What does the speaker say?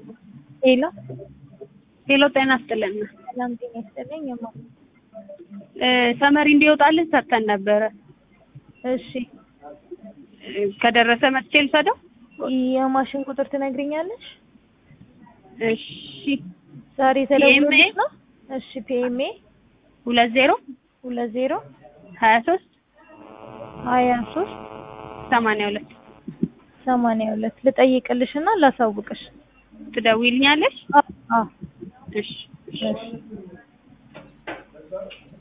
ሄሎ ሄሎ ጤና ይስጥልን። ሰላም ጤና ይስጥልኝ። የማ እ ሰመሪ እንዲወጣልን ሰርተን ነበረ። እሺ እ ከደረሰ መጥቼ ልውሰደው? የማሽን ቁጥር ትነግሪኛለሽ? እሺ ዛሬ ተደውሎልሽ ነው? እሺ ፒኤምኤ ሁለት ዜሮ ሁለት ዜሮ ሀያ ሶስት ሀያ ሶስት ሰማንያ ሁለት ሰማንያ ሁለት ልጠይቅልሽ እና ላሳውቅሽ። ትደውይልኛለሽ? አዎ እሺ እሺ